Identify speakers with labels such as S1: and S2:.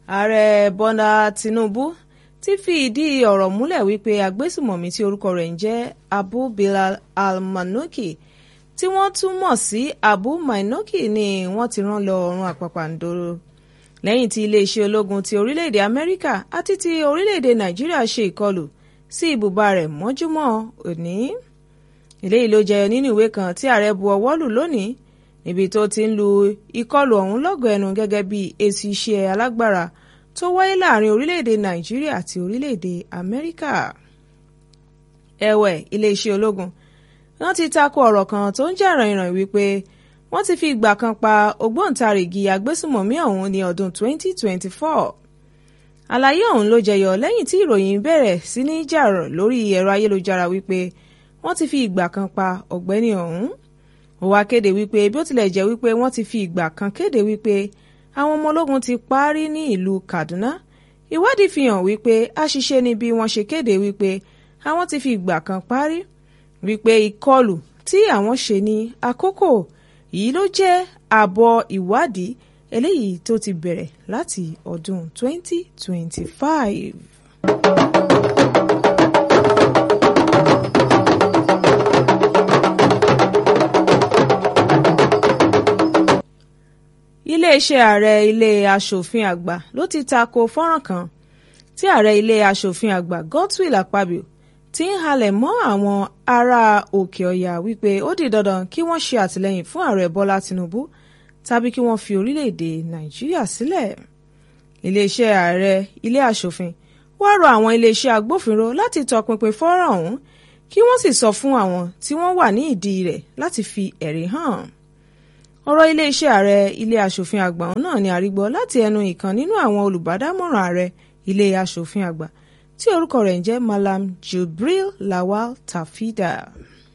S1: ààrẹ bọ́lá tìǹbù ti fi ìdí ọ̀rọ̀ múlẹ̀ wípé agbésùmọ̀mí tí orúkọ rẹ̀ ń jẹ́ abu bilal al-manoki tí wọ́n tún mọ̀ sí abu mainoki ni wọ́n ti rán lọ ọ̀run àpàpàǹdodo lẹ́yìn tí iléeṣẹ́ ológun ti orílẹ̀-èdè amẹ́ríkà àti ti orílẹ̀-èdè nàìjíríà ṣe ìkọlù sí ibùba rẹ̀ mọ́júmọ́ òní eléyìí ló jẹyọ nínú ìwé kan tí ààrẹ bu ọwọ́ lù lónìí níbi tó ti ń lu ìkọlù ọ̀hún lọ́gọ̀ ẹnu gẹ́gẹ́ bí èsì iṣẹ́ alágbára tó wáyé láàrin orílẹ̀-èdè nàìjíríà àti orílẹ̀-èdè amẹ́ríkà. ẹ̀wẹ̀ iléeṣẹ́ ológun wọ́n ti tako ọ̀rọ̀ kan tó ń jà ràìnràìn wípé wọ́n ti fi ìgbà kan pa ògbóǹtarìgì agbésùmọ̀mí ọ̀hún ní ọdún 2024. àlàyé ọ̀hún ló jẹyọ lẹ́yìn tí ìròyìn bẹ̀rẹ̀ sí ní jà lórí ẹ̀rọ ayélujára wípé wọ́n ti fi ìgbà kan pa ọ̀gbẹ́ni ọ̀hún ó wá kéde wípé bí ó tilẹ̀ jẹ́ wípé wọ́n ti fi ìgbà kan kéde wípé àwọn ọmọ ológun ti parí ní ìlú Kaduna ìwádìí fi hàn wípé àṣìṣe ni bí wọ́n ṣe kéde wípé àwọn ti fi ìgbà kan parí wípé ìkọlù tí àwọn ṣe ní àkókò yìí ló jẹ́ àbọ̀ ìwádìí eléyìí tó ti bẹ̀rẹ̀ láti ọdún 2025. iléeṣẹ́ ààrẹ ilé aṣòfin àgbà ló ti tako fọ́nrán kan tí ààrẹ ilé aṣòfin àgbà Godswill Akpabio ti ń halẹ̀ mọ́ àwọn ará òkè ọ̀yà wípé ó di dandan kí wọ́n ṣe àtìlẹ́yìn fún ààrẹ Bọ́lá Tinubu tàbí kí wọ́n fi orílẹ̀-èdè Nàìjíríà sílẹ̀ iléeṣẹ́ ààrẹ ilé aṣòfin wá rọ àwọn iléeṣẹ́ agbófinró láti tọpinpin fọ́nrán ọ̀hún kí wọ́n sì sọ fún àwọn tí wọ́n wà ní ìdí rẹ̀ láti fi ẹ̀rí hàn ọ̀rọ̀ iléeṣẹ́ ààrẹ ilé aṣòfin àgbà náà ni àrígbọ́ láti ẹnu ìkan nínú àwọn olùbádámọ̀ràn ààrẹ ilé aṣòfin àgbà tí orúkọ rẹ̀ ń jẹ́ Malam Jubril Lawal Tafida.